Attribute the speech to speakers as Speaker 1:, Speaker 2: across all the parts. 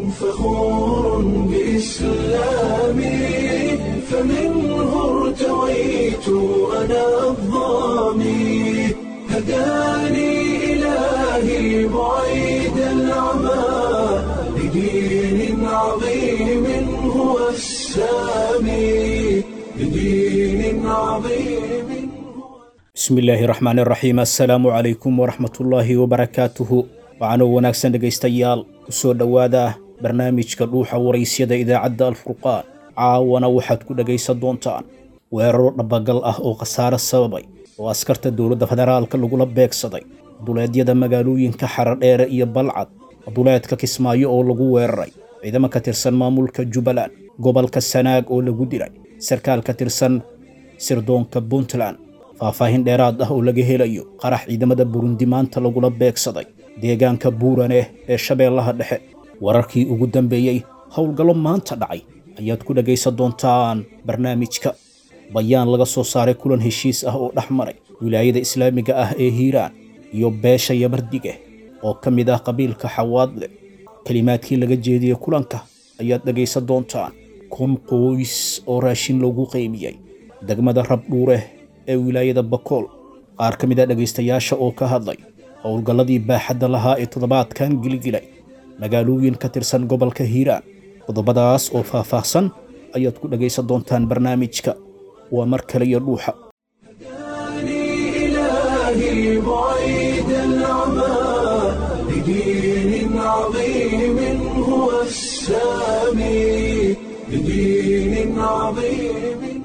Speaker 1: فخور بإسلامي فمنه ارتويت أنا الضامي هداني إلهي بعيد العمى لدين عظيم هو السامي لدين عظيم
Speaker 2: bismi illaahi raxmaan raxiim assalaamu calaykum waraxmatullaahi wabarakaatuhu waxaanoo wanaagsan dhegaystayaal u soo dhowaada barnaamijka dhuuxa waraysyada idaacadda alfurqaan caawana waxaad ku dhegaysan doontaan weeraro dhabagal ah oo khasaare sababay oo askarta dowladda federaalka lagula beegsaday duleedyada magaalooyinka xaradheere iyo balcad duleedka kismaayo oo lagu weeraray ciidamo ka tirsan maamulka jubbaland gobolka sanaag oo lagu dilay sarkaal ka tirsan sirdoonka puntland faahfaahin dheeraad ah oo laga helayo qarax ciidamada burundi maanta lagula beegsaday deegaanka buuraneh ee shabeellaha dhexe wararkii ugu dambeeyey howlgallo maanta dhacay ayaad ku dhegaysan doontaan barnaamijka bayaan laga soo saaray kulan heshiis ah oo dhex maray wilaayada islaamiga ah ee hiiraan iyo beesha yamardige oo ka mid ah qabiilka xawaadle kelimaadkii laga jeediyey kulanka ayaad dhegaysan doontaan kun qoys oo raashin loogu qaymiyey degmada rabdhuureh ee wilaayada bakool qaar ka mid a dhegaystayaasha oo ka hadlay howlgalladii baaxadda lahaa ee toddobaadkan gilgilay magaalooyin ka tirsan gobolka hiiraan qodobadaas oo faahfaahsan ayaad ku dhegaysan doontaan barnaamijka waa mar kale iyo dhuuxa
Speaker 1: هداني إلهي بعيد العمى لدين عظيم هو السامي لدين عظيم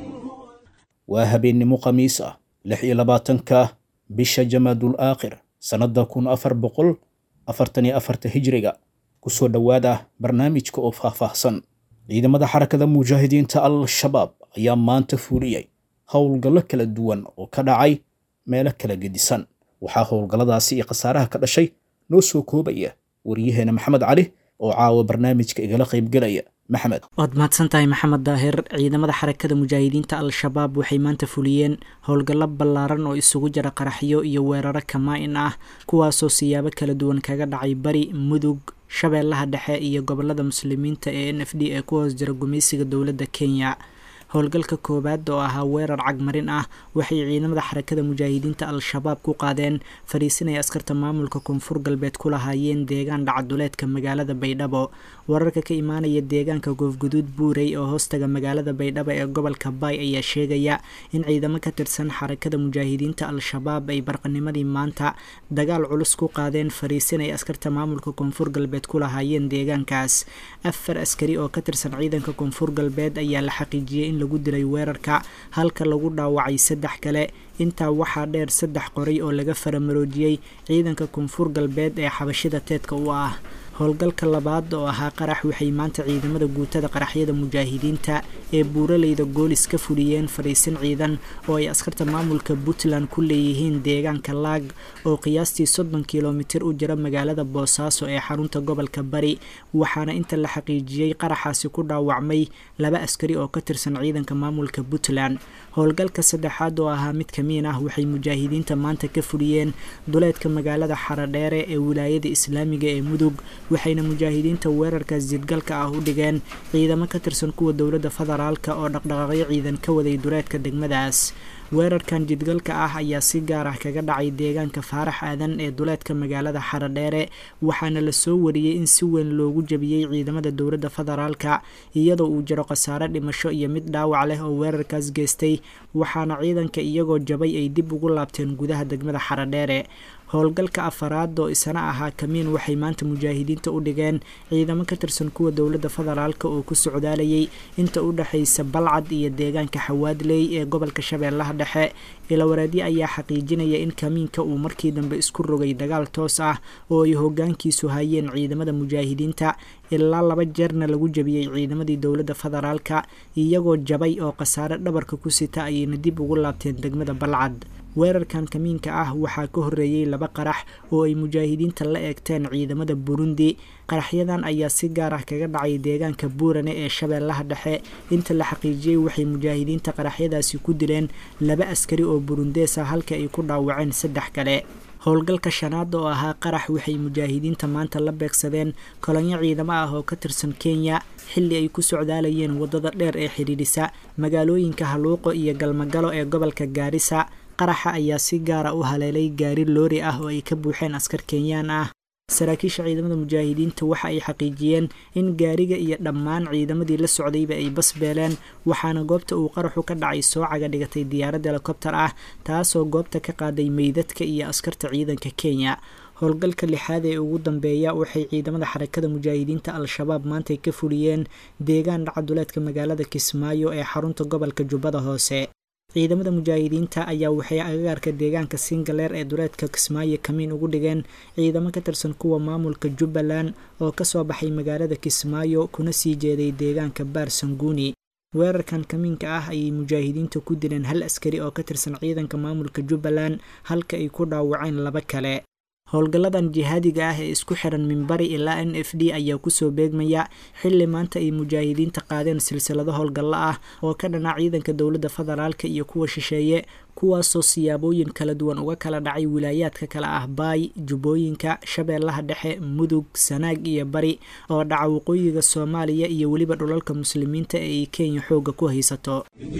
Speaker 2: waa habeennimo khamiis ah lix iyo labaatanka bisha jamaadul aakhir sannadda kun afar boqol afartan iyo afarta hijriga ku soo dhowaada barnaamijka oo faahfaahsan ciidamada xarakada mujaahidiinta al-shabaab ayaa maanta fuuliyey howlgallo kala duwan oo ka dhacay meelo kala gedisan waxaa howlgalladaasi iyo khasaaraha ka dhashay noo soo koobaya waryaheena maxamed cali oo caawa barnaamijka igala qaybgelaya maxmed
Speaker 3: waad mahadsan tahay maxamed daahir ciidamada xarakada mujaahidiinta al-shabaab waxay maanta fuliyeen howlgallo ballaaran oo isugu jira qaraxyo iyo weeraro kamaa-in ah kuwaasoo siyaabo kala duwan kaga dhacay bari mudug shabeellaha dhexe iyo gobolada muslimiinta ee n f d ee ku hoos jira gumaysiga dowladda kenya howlgalka koowaad oo ahaa weerar cagmarin ah waxay ciidamada xarakada mujaahidiinta al-shabaab ku qaadeen fariisinay askarta maamulka koonfur galbeed ku lahaayeen deegaan dhacaduleedka magaalada baydhabo wararka ka imaanaya deegaanka goofguduud buurey oo hoostaga magaalada baydhabo ee gobolka baay ayaa sheegaya in ciidamo ka tirsan xarakada mujaahidiinta al-shabaab ay barqanimadii maanta dagaal culus ku qaadeen fariisinay askarta maamulka koonfur galbeed ku lahaayeen deegaankaas afar askari oo ka tirsan ciidanka koonfur galbeed ayaa la xaqiijiyey in lagu dilay weerarka halka lagu dhaawacay saddex kale intaa waxaa dheer saddex qoray oo laga faramaroojiyey ciidanka koonfur galbeed ee xabashida teedka u ah howlgalka labaad oo ahaa qarax waxay maanta ciidamada guutada qaraxyada mujaahidiinta ee buuraleyda goolis ka fuliyeen fariisin ciidan oo ay askarta maamulka puntland ku leeyihiin deegaanka laag oo qiyaastii soddon kilomitir u jira magaalada boosaaso ee xarunta gobolka bari waxaana inta la xaqiijiyey qaraxaasi ku dhaawacmay laba askari oo ka tirsan ciidanka maamulka puntland howlgalka saddexaad oo ahaa mid kamiin ah waxay mujaahidiinta maanta ka fuliyeen duleedka magaalada xaradheere ee wilaayada islaamiga ee mudug waxayna mujaahidiinta weerarkaas jidgalka ah u dhigeen ciidamo ka tirsan kuwa dowladda federaalka oo dhaqdhaqaaqyo ciidan ka waday duleedka degmadaas weerarkan jidgalka ah ayaa si gaar ah kaga dhacay deegaanka faarax aadan ee duleedka magaalada xaradheere waxaana la soo wariyey in si weyn loogu jabiyey ciidamada dowladda federaalka iyadoo uu jiro khasaare dhimasho iyo mid dhaawac leh oo weerarkaas geystay waxaana ciidanka iyagoo jabay ay dib ugu laabteen gudaha degmada xaradheere howlgalka afaraad oo isana ahaa kamiin waxay maanta mujaahidiinta u dhigeen ciidamo ka tirsan kuwa dowladda federaalka oo ku socdaalayay inta u dhexaysa balcad iyo deegaanka xawaadley ee gobolka shabeellaha dhexe ilawareedyo ayaa xaqiijinaya in kamiinka uu markii dambe isku rogay dagaal toos ah oo ay hogaankiisu hayeen ciidamada mujaahidiinta ilaa laba jeerna lagu jabiyey ciidamadii dowladda federaalka iyagoo jabay oo khasaare dhabarka ku sita ayayna dib ugu laabteen degmada balcad weerarkan kamiinka ah waxaa ka horreeyey laba qarax oo ay mujaahidiinta la eegteen ciidamada burundi qaraxyadan ayaa si gaar ah kaga dhacay deegaanka buurane ee shabeellaha dhexe inta la xaqiijiyey waxay mujaahidiinta qaraxyadaasi ku dileen laba askari oo burundees ah halka ay ku dhaawaceen saddex kale howlgalka shanaad oo ahaa qarax waxay mujaahidiinta maanta la beegsadeen kolonyo ciidamo ah oo ka tirsan kenya xilli ay ku socdaalayeen waddada dheer ee xidhiidhisa magaalooyinka haluuqo iyo galmagalo ee gobolka gaarisa qaraxa ayaa si gaara u haleelay gaari loori ah oo ay ka buuxeen askar kenyaan ah saraakiisha ciidamada mujaahidiinta waxa ay xaqiijiyeen in gaariga iyo dhammaan ciidamadii la socdayba ay basbeeleen waxaana goobta uu qaraxu ka dhacay soo caga dhigatay diyaarad helikobtar ah taasoo goobta ka qaaday meydadka iyo askarta ciidanka kenya howlgalka lixaad ee ugu dambeeya waxay ciidamada xarakada mujaahidiinta al-shabaab maantay ka fuliyeen deegaan dhacaduleedka magaalada kismaayo ee xarunta gobolka jubbada hoose ciidamada mujaahidiinta ayaa waxay agagaarka deegaanka singaleer ee duleedka kismaayo kamiin ugu dhigeen ciidamo ka tirsan kuwa maamulka jubbaland oo kasoo baxay magaalada kismaayo kuna sii jeeday deegaanka baar sanguuni weerarkan kamiinka ah ayay mujaahidiinta ku dileen hal askari oo ka tirsan ciidanka maamulka jubbaland halka ay ku dhaawaceen laba kale howlgalladan jihaadiga ah ee isku xiran minbari ilaa n f d ayaa kusoo beegmaya xilli maanta ay mujaahidiinta qaadeen silsilado howlgallo ah oo ka dhana ciidanka dowladda federaalka iyo kuwa shisheeye kuwaasoo siyaabooyin kala duwan uga kala dhacay wilaayaadka kale ah baay jubbooyinka shabeellaha dhexe mudug sanaag iyo bari oo dhaca waqooyiga soomaaliya iyo weliba dhulalka muslimiinta ee ay kenya xoogga ku haysato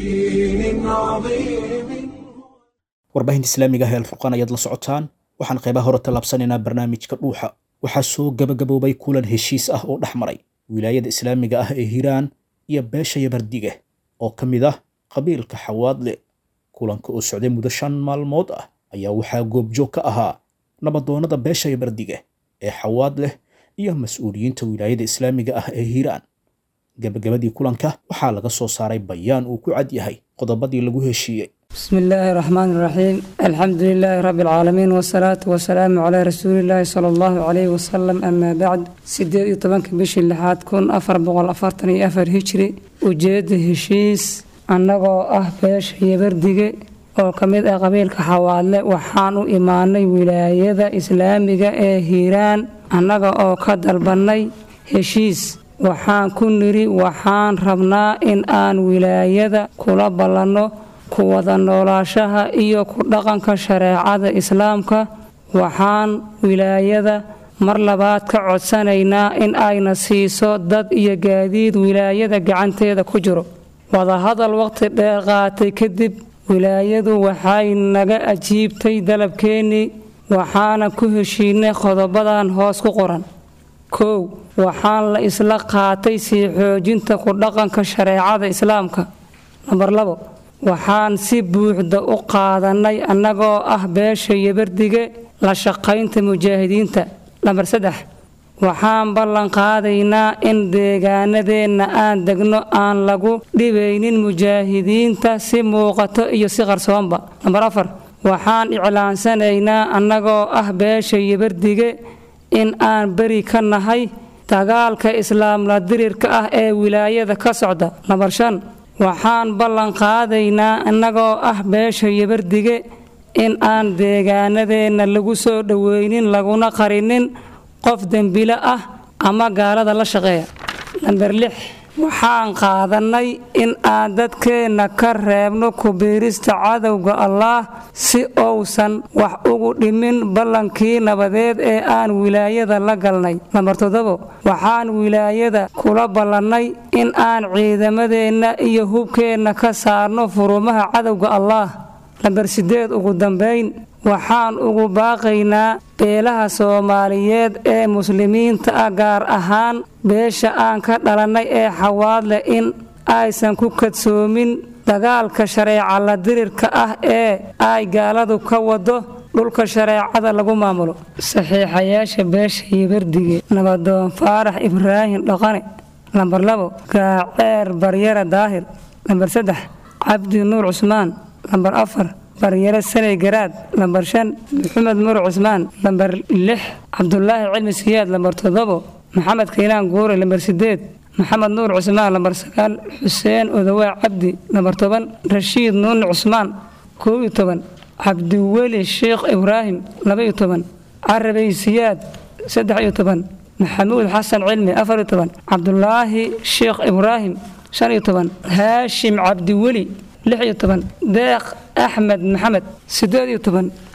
Speaker 2: warbaahinta islaamiga ah ee alfurqaan ayaad la socotaan waxaan qaybaha hore tallaabsanaynaa barnaamijka dhuuxa waxaa soo gabagaboobay kulan heshiis ah oo dhex maray wilaayada islaamiga ah ee hiiraan iyo beesha yabardige oo ka mid ah qabiilka xawaadle kulanka oo socday muddo shan maalmood ah ayaa waxaa goobjoog ka ahaa nabadoonnada beesha yabardige ee xawaadleh iyo mas-uuliyiinta wilaayada islaamiga ah ee hiiraan gabagabadii kulanka waxaa laga soo saaray bayaan uu ku cad yahay qodobadii lagu heshiiyey
Speaker 4: بسم الله الرحمن الرحيم الحمد لله رب العالمين والصلاة والسلام على رسول الله صلى الله عليه وسلم أما بعد سيدي طبانك بشي اللحاد كون أفر بغل أفرتني أفر هجري وجيد هشيس أنغو أه بيش يبردقي oo ka mid ah qabiilka xawaadle waxaan u imaanay wilaayada islaamiga ee hiiraan annaga oo ka dalbannay heshiis waxaan ku nidhi waxaan rabnaa in aan wilaayada kula ballanno ku wada noolaashaha iyo ku dhaqanka shareecada islaamka waxaan wilaayada mar labaad ka codsanaynaa in ayna siiso dad iyo gaadiid wilaayada gacanteeda ku jiro wadahadal waqti dheer qaatay kadib wilaayadu waxay naga ajiibtay dalabkeennii waxaana ku heshiinay qodobadan hoos ku qoran kow waxaan la isla qaatay sii xoojinta ku dhaqanka shareecada islaamka nambar labo waxaan si buuxda u qaadannay annagoo ah beesha yabardige la shaqaynta mujaahidiinta nambar saddex waxaan ballan qaadaynaa in deegaanadeenna aan degno aan lagu dhibaynin mujaahidiinta si muuqato iyo si qarsoonba nambar afar waxaan iclaansanaynaa annagoo ah beesha yabardige in aan beri ka nahay dagaalka islaamla dirirka ah ee wilaayada ka socda nambar shan waxaan ballan qaadaynaa innagoo ah beesha yabardige in aan deegaanadeenna lagu soo dhoweynin laguna qarinin qof dembilo ah ama gaalada la shaqeeya namber lix waxaan qaadannay in aan dadkeenna ka reebno kubiirista cadowga allaah si uusan wax ugu dhimin ballankii nabadeed ee aan wilaayada la galnay namber toddobo waxaan wilaayada kula ballannay in aan ciidamadeenna iyo hubkeenna ka saarno furumaha cadowga allaah namber siddeed ugu dambayn waxaan ugu baaqaynaa beelaha soomaaliyeed ee muslimiinta ah gaar ahaan beesha aan ka dhalannay ee xawaadleh in aysan ku kadsoomin dagaalka shareeca la dirirka ah ee ay gaaladu ka wado dhulka shareecada lagu maamulo saxiixayaasha beesha yabardige nabadoon faarax ibraahim dhaqane nambar labo gaaceer baryare daahir nambar saddex cabdi nuur cusmaan nambar afar baryare sanay garaad lambar shan maxamed mur cusmaan lambar lix cabdulaahi cilmi siyaad lambar toddobo maxamed kaylaan guure lambar sideed maxamed nuur cusmaan lambar sagaal xuseen odawaa cabdi lambar toban rashiid nuuni cusmaan koob iyo toban cabdiweli sheekh ibraahim laba iyo toban carabay siyaad saddex iyo toban maxamuud xasan cilmi afar iyo toban cabdulaahi sheekh ibraahim shan iyo toban haashim cabdiweli lix iyo toban deeq axmed maxamed siddeed iyo toban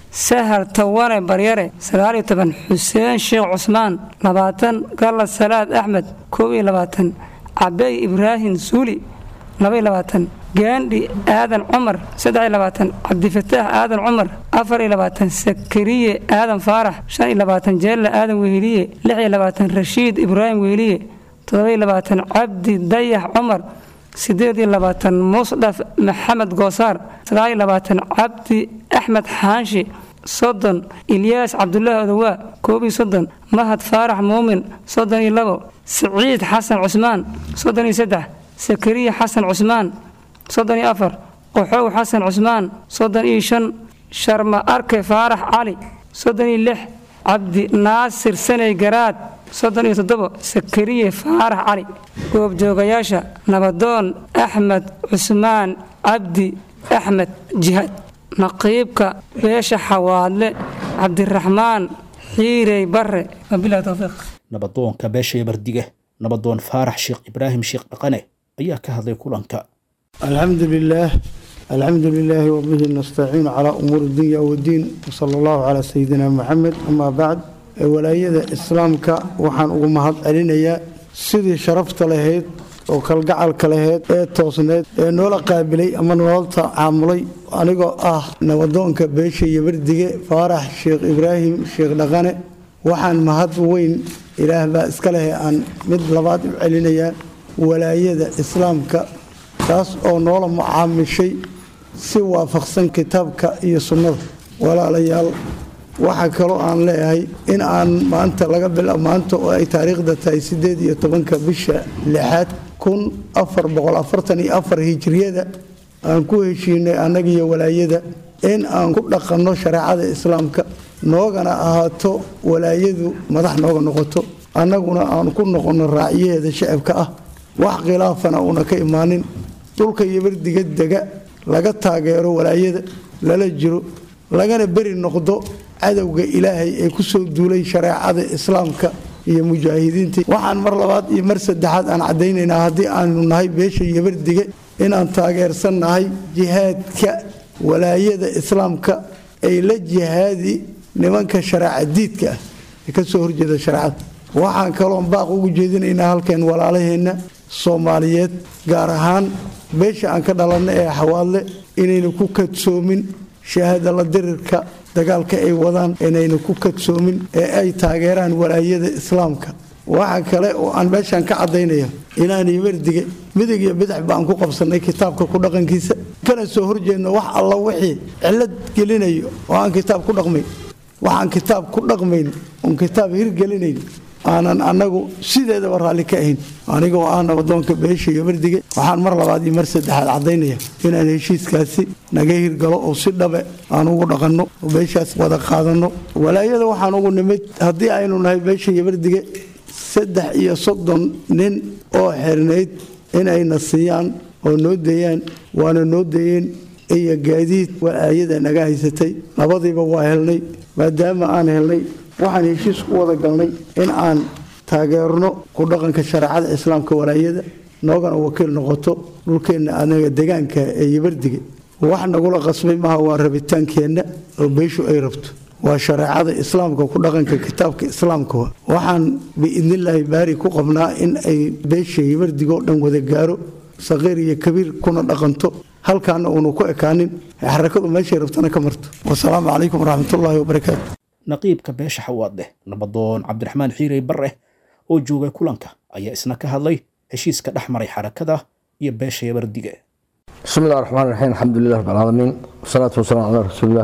Speaker 4: sahal tawane baryare sagaaliyo toban xuseen sheekh cusmaan labaatan galla salaad axmed koob iyo labaatan cabey ibraahim suuli labaiyo labaatan gaandhi aadan cumar saddexiyo labaatan cabdifataax aadan cumar afar iyo labaatan sakariye aadan faarax shan iyo labaatan jeella aadan weheliye lix iyo labaatan rashiid ibraahim weheliye toddoba iyo labaatan cabdi dayax cumar sideed iyo labaatan musdhaf maxamed goosaar sagaal iyo labaatan cabdi axmed xaanshi soddon ilyaas cabdulaahi odowaa koob iyo soddon mahad faarax muumin soddon iyo labo siciid xasan cusmaan soddon iyo saddex sakariya xasan cusmaan soddon iyo afar qoxow xasan cusmaan soddon iyo shan sharma arke faarax cali soddon iyo lix cabdi naasir saney garaad soddon iyo toddobo sakariye faarax cali goobjoogayaasha nabadoon axmed cusmaan cabdi axmed jihaad naqiibka beesha xawaadle cabdiraxmaan xiirey bare wabilahi towfiiq
Speaker 2: nabadoonka beesha yabardiga nabadoon faarax sheekh ibraahim sheekh dhaqane ayaa ka hadlay kulanka
Speaker 5: الحمد لله الحمد لله وبه نستعين على أمور الدنيا والدين وصلى الله على سيدنا محمد أما بعد ولاية إسلامك وحان أغمهد ألينيا سيدي شرفت لهيد oo kalgacalka laheyd ee toosneed ee noola qaabilay ama noola tacaamulay anigoo ah nabadoonka beesha yabardige faarax sheekh ibraahim sheekh dhaqane waxaan mahad weyn ilaah baa iska leh aan mid labaad u celinayaa walaayada islaamka taas oo noola mucaamishay si waafaqsan kitaabka iyo sunnada walaalayaal waxaa kaloo aan leeyahay in aan maanta laga bila maanta oo ay taariikhda tahay sideed iyo tobanka bisha lixaad kun afar boqol afartan iyo afar hijriyada aan ku heshiinay annagiyo walaayada in aan ku dhaqanno shareecada islaamka noogana ahaato walaayadu madax nooga noqoto annaguna aan ku noqonno raacyaheeda shacabka ah wax khilaafana uuna ka imaanin dhulka yabardiga dega laga taageero walaayada lala jiro lagana beri noqdo cadowga ilaahay ee ku soo duulay shareecada islaamka iyo mujaahidiinta waxaan mar labaad iyo mar saddexaad aan caddaynaynaa haddii aanu nahay beesha yabardige inaan taageersannahay jihaadka walaayada islaamka ay la jihaadi nimanka shareeca diidka ah ee ka soo horjeeda shareecada waxaan kaloon baaq ugu jeedinaynaa halkeen walaalaheenna soomaaliyeed gaar ahaan beesha aan ka dhalanna ee xawaadle inayna ku kadsoomin shahaada la dirirka dagaalka ay wadaan inayna ku kadsoomin ee ay taageeraan walaayada islaamka waxa kale oo aan meeshaan ka caddaynaya inaan yabardige midig iyo bidix baan ku qabsannay kitaabka ku dhaqankiisa kana soo horjeedno wax alla wixii cillad gelinayo oo aan kitaab ku dhaqmayn waxaan kitaab ku dhaqmayn oon kitaab hirgelinayn aanan annagu sideedaba raalli ka ahayn anigoo ah nabadoonka beesha yabardige waxaan mar labaad iyo mar saddexaad caddaynaya inaan heshiiskaasi naga hirgalo oo si dhabe aan ugu dhaqanno oo beeshaas wada qaadanno walaayada waxaan ugu nimid haddii aynu nahay beesha yabardige saddex iyo soddon nin oo xirnayd inayna siiyaan oo noo deeyaan waana noo deeyeen iyo gaadiid walaayada naga haysatay labadiiba waa helnay maadaama aan helnay waxaan heshiis ku wada galnay in aan taageerno ku dhaqanka shareecada islaamka walaayada noogana wakiil noqoto dhulkeenna anaga degaanka ee yabardige wax nagula qasbay maha waa rabitaankeenna oo beeshu ay rabto waa shareecada islaamka ku dhaqanka kitaabka islaamka waxaan biidnillaahi baari ku qabnaa in ay beesha yabardigoo dhan wada gaaro saqiir iyo kabiir kuna dhaqanto halkaana uunu ku ekaanin xarakadu meeshay rabtana ka marto wasalaamu calaykum waraxmatullaahi wabarakaatu
Speaker 2: naqiibka beesha xawaadleh nabadoon cabdiraxmaan xiirey barre oo joogay kulanka ayaa isna ka hadlay heshiiska dhex maray xarakada iyo beesha yabardige
Speaker 6: بسم الله الرحمن الرحيم الحمد لله رب العالمين والصلاة والسلام على رسول الله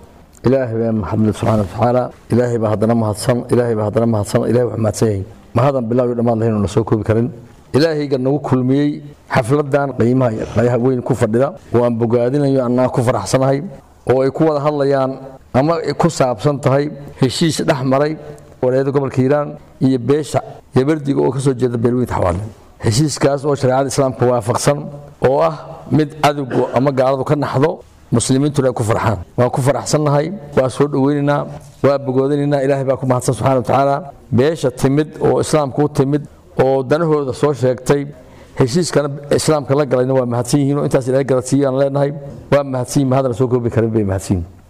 Speaker 6: إلهي بأن محمد سبحانه وتعالى إلهي بهدنا مهدسن إلهي بهدنا مهدسن إلهي وحمد سيهين ما هذا بالله يدمان لهين ونسوكو بكرين إلهي قد نقول كل مي حفلدان قيمها قيمها وين كفر دا وأن بقادين أنها كفر أحسن هاي ويكون هذا ama ku saabsan tahay heshiis dhex maray walaayada gobolka hiiraan iyo beesha yabardiga oo ka soo jeeda beelweynta xawaadle heshiiskaas oo shareecada islaamka waafaqsan oo ah mid cadowgu ama gaaladu ka naxdo muslimiintuna ay ku farxaan waan ku faraxsannahay waa soo dhoweynaynaa waa bogoodinaynaa ilaahay baa ku mahadsan subxana watacaala beesha timid oo islaamka u timid oo danahooda soo sheegtay heshiiskana islaamka la galayna waa mahadsan yihiin oo intaas ilaahay garadsiiyaan leenahay waa mahadsan yihin mahadana soo koobi karin bay mahadsan yihin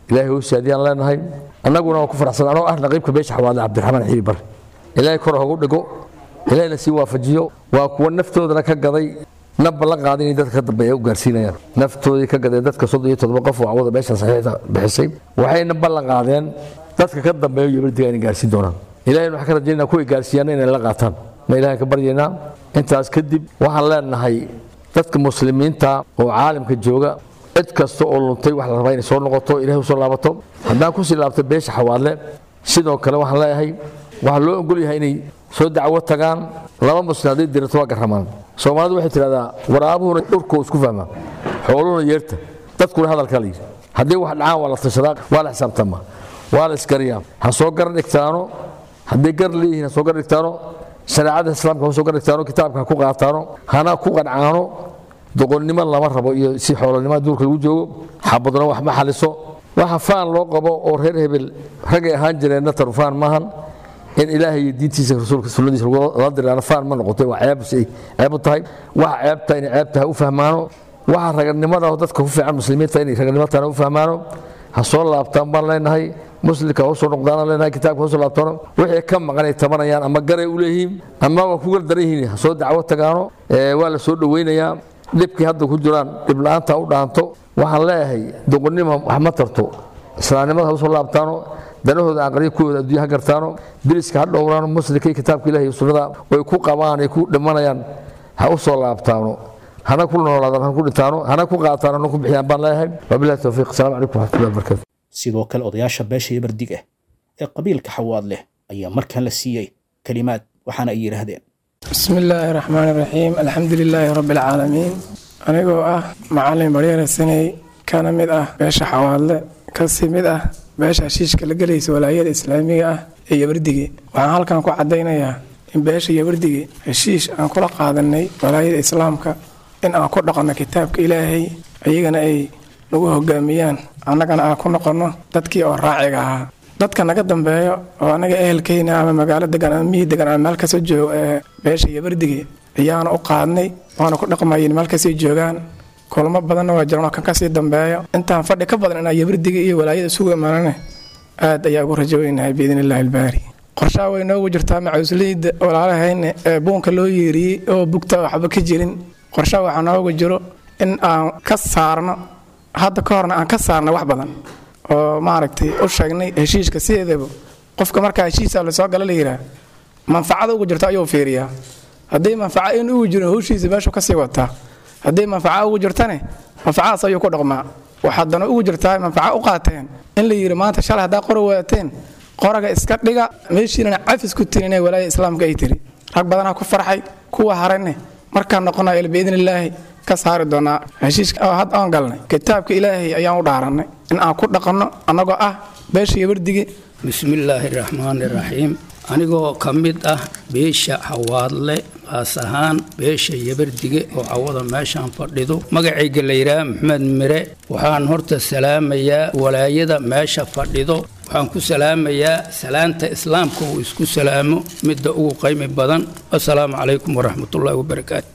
Speaker 6: ilaahay hoo saadiyaan leenahay annaguna waan ku faraxsan anoo ah naqiibka beesha xawaadle cabdiraxmaan xiiri bare ilaahay kor hogu dhigo ilaahayna sii waafajiyo waa kuwa naftoodana ka gaday na ballan qaada inay dadka ka dambeeya u gaarsiinayaan naftoodii ka gadeen dadka soddon iyo toddoba qof oo cawada meesha saxiixda bixisay waxayna ballan qaadeen dadka ka dambeeya yabardiga inay gaarsiin doonaan ilahayna waxaan ka rajaynaa kuway gaarsiiyaana inay la qaataan ma ilahay ka baryaynaa intaas kadib waxaan leenahay dadka muslimiinta oo caalamka jooga cid kasta oo luntay wax la rabaa inay soo noqoto ilahay usoo laabato haddaan kusii laabto beesha xawaadle sidoo kale waxaan leeyahay waxaa loo ogol yahay inay soo dacwo tagaan laba muslim hadday dirato waa garramaan soomaalidu waxay tidhahdaa waraabuhuna dhurkoo isku fahmaa xooluhuna yeerta dadkuna hadalkaa la yidhi haddii wax dhacaan waa la tashadaa waa la xisaabtamaa waa la isgariyaa ha soo gar dhigtaano hadday gar leeyihiin ha soo gar dhigtaano shareecada islaamka ha soo gar dhigtaano kitaabka ha ku qaataano hana ku qancaano doqonnimo lama rabo iyo si xoolonimada duurka lagu joogo xabadna wax ma xaliso waxa faan loo qabo oo reer hebel ragay ahaan jireenna tan faan maahan in ilaahay iyo diintiisa rasuulka sunnadiisa la diraano faan ma noqotay waa ceeb ceeb u tahay waxa ceebta inay ceeb tahay u fahmaano waxa raganimada dadka ku fiican muslimiinta inay raganimo tahana u fahmaano ha soo laabtaan baan leenahay muslimka ha usoo noqdaan leenahay kitaabka ha usoo laabtaano wixii ka maqan ay tabanayaan ama garay u leeyihiin ama waa ku gardaran yihiin ha soo dacwo tagaano waa la soo dhoweynayaa dhibkii hadda ku jiraan dhibla'aanta u dhaanto waxaan leeyahay doqonnimo wax ma tarto islaamnimada ha usoo laabtaano danahooda aqriya kuwooda adduunya ha gartaano diriska ha dhowraano muslimka iyo kitaabka ilahi iyo sunnada oy ku qabaan ay ku dhimanayaan ha u soo laabtaano hana ku noolaadaan hana ku dhintaano hana ku qaataan hana ku bixiyaan baan leeyahay wabillahi towfiiq asalaamu calaykum waraxmatullahi wabarakatu
Speaker 2: sidoo kale odayaasha beesha yabardiga ee qabiilka xawaad leh ayaa markan la siiyey kelimaad waxaana ay yidhaahdeen
Speaker 7: بسم الله الرحمن الرحيم الحمد لله رب العالمين anigoo ah macalin baryare saney kana mid ah beesha xawaadle kasi mid ah beesha heshiishka la gelaysa walaayada islaamiga ah ee yabardige waxaan halkan ku cadaynayaa in beesha yabardige heshiish aan kula qaadanay walaayada islaamka in aan ku dhaqanno kitaabka ilaahay iyagana ay nagu hogaamiyaan annagana aan ku noqonno dadkii oo raaciga ahaa dadka naga dambeeyo oo anaga ehelkeyna ama magaalo degan ama miyi degan ama meel kasoo joogo ee beesha yabardige ayaana u qaadnay waana ku dhaqmayin meel kasii joogaan kulmo badanna waa jiraan oo kan kasii dambeeyo intaan fadhi ka badan inaa yabardige iyo walaayada isugu imaanane aad ayaa ugu rajoweynahay biidn illaahi albaari qorshaha way noogu jirtaa macuusleyda walaalahayne ee buunka loo yeeriyey oo bugta waxba ka jirin qorshaha waxaa noogu jiro in aan ka saarno hadda ka horna aan ka saarno wax badan oo maaragtay u sheegnay heshiiska sideedaba qofka markaa heshiisa lasoo gala la yidhaah manfacada ugu jirto ayuu fiiriyaa haddii manfaca in ugu jirin howshiisa meeshuu kasii wataa haddii manfaca ugu jirtane manfacadaas ayuu ku dhaqmaa waxaadana ugu jirtaa manfaca u qaateen in la yidhi maanta shalay haddaa qora waateen qoraga iska dhiga meeshiinana cafis ku tirin inay walaaya islaamka ay tiri rag badanaa ku farxay kuwa harayne markaan noqonayo biidn illaahi ka saari doonaa heshiiska oo had oon galnay kitaabka ilaahay ayaan u dhaarannay in aan ku dhaqanno annagoo ah beesha yabardige
Speaker 8: bismillaahi raxmaani raxiim anigoo ka mid ah beesha xawaadle qaas ahaan beesha yabardige oo cawada meeshaan fadhido magacayga la yidhaah maxamed mire waxaan horta salaamayaa walaayada meesha fadhido waxaan ku salaamayaa salaanta islaamka uu isku salaamo midda ugu qaymi badan assalaamu calaykum waraxmatullaahi wabarakaatu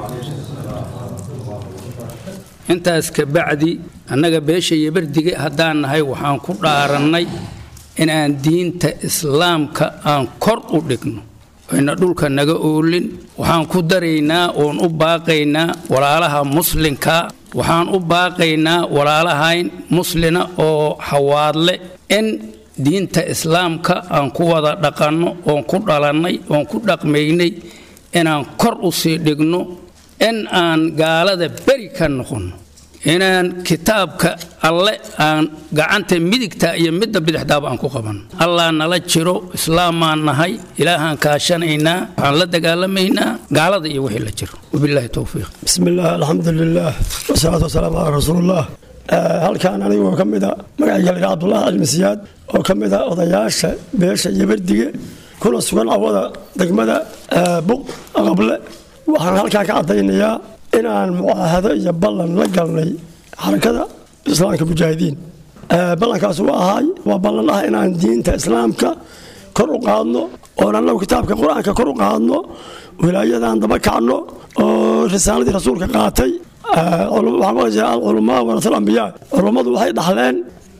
Speaker 8: intaas ka bacdi annaga beesha yabardige haddaan nahay waxaan ku dhaarannay inaan diinta islaamka aan kor u dhigno ayna dhulka naga oolin waxaan ku daraynaa oon u baaqaynaa walaalaha muslinka waxaan u baaqaynaa walaalahayn muslina oo xawaadle in diinta islaamka aan ku wada dhaqanno oon ku dhalannay oon ku dhaqmaynay inaan kor u sii dhigno in aan gaalada beri ka noqonno inaan kitaabka alle aan gacanta midigta iyo midda bidixdaaba aan ku qabanno allah nala jiro islaamaan nahay ilaahaan kaashanaynaa waxaan la dagaalamaynaa gaalada iyo wixii la jiro wabilaahi towfiiq
Speaker 9: بسم الله الحمد لله والصلاة والسلام على رسول الله halkaan anigoo ka mid a magacayga la yidhaha cabdullaahi cali masiyaad oo ka mid a odayaasha beesha yabardige kuna sugan awada degmada buq aqable waxaan halkaan ka caddaynayaa inaan mucaahado iyo ballan la galnay xarakada islaamka mujaahidiin ballankaas u ahaay waa ballan ah inaan diinta islaamka kor u qaadno oon annagu kitaabka qur-aanka kor u qaadno wilaayadan daba kacno oo risaaladii rasuulka qaatay alculamaa warasul ambiyaa culummadu waxay dhaxleen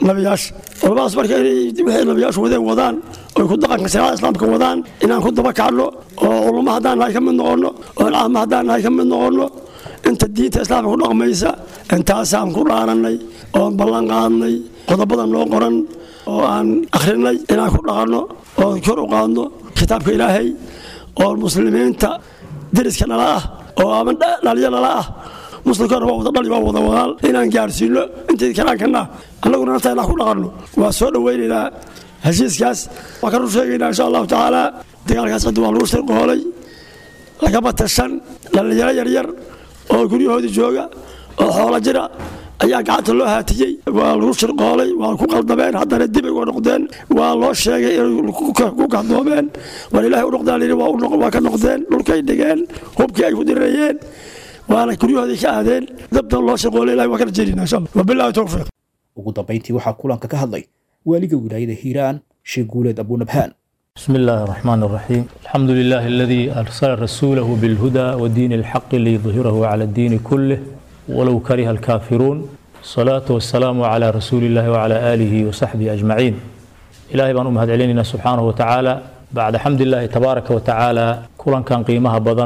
Speaker 9: nabiyaasha culamadaas marka inay wixii nabiyaashu wadeen wadaan oy ku dhaqanka shariicada islaamka wadaan inaan ku daba kacno oo culummo haddaan nahay ka mid noqonno oo caamo haddaan nahay ka mid noqonno inta diinta islaamka ku dhaqmaysa intaasaan ku dhaarannay oon ballan qaadnay qodobada noo qoran oo aan akhrinay inaan ku dhaqanno oon kor u qaadno kitaabka ilaahay oo muslimiinta deriska nala ah oo ama dhaliyo nala ah muslimkana waa wada dhali waa wada wadaal inaan gaarsiino intii karaankana annaguna nafta inaan ku dhaqanno waa soo dhowaynaynaa heshiiskaas waa kanu sheegaynaa insha allahu tacaala dagaalkaas cidda waa lagu shirqoolay lagama tashan dhallinyaro yaryar oo guryahoodii jooga oo xoolo jira ayaa gacanta loo haatiyey waa lagu shirqoolay waa ku qaldameen haddana dib ay uga noqdeen waa loo sheegay inay ku kahdoomeen war ilaahay u noqdaan yidhi waa ka noqdeen dhulkay dhigeen hubkii ay ku dirirayeen waana guryahoodii ka aadeen dabtan loo shirqoolay ilahay waa kala jeedina insha allah wabillahi towfiiq
Speaker 2: ugu dambayntii waxaa kulanka ka hadlay waaliga wilaayada hiiraan sheekh guuleed abunabhaan
Speaker 10: بسم الله الرحمن الرحيم الحمد لله الذي أرسل رسوله بالهدى ودين الحق ليظهره على الدين كله ولو كره الكافرون الصلاة والسلام على رسول الله وعلى آله وصحبه أجمعين إلهي بان أمهد علينا سبحانه وتعالى بعد حمد الله تبارك وتعالى كلا كان قيمها بدن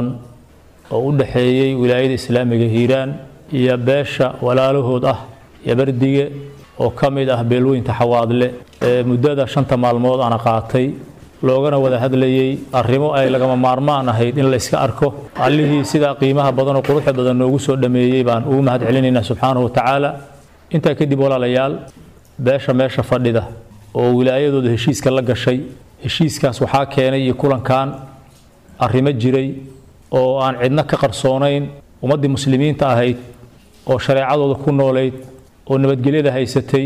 Speaker 10: ودحيي ولاية إسلامية هيران يا باشا ولا له أه يا بردية وكمد أه بيلوين تحواض له مدة شنطة مالمود أنا قاطي loogana wada hadlayey arrimo ay lagama maarmaan ahayd in la iska arko allihii sidaa qiimaha badan oo quruxda badan noogu soo dhameeyey baan ugu mahad celinaynaa subxaanahu wa tacaala intaa kadib walaalayaal beesha meesha fadhida oo wilaayadooda heshiiska la gashay heshiiskaas waxaa keenay iyo kulankan arrimo jiray oo aan cidna ka qarsoonayn ummaddii muslimiinta ahayd oo shareecadooda ku noolayd oo nabadgelyada haysatay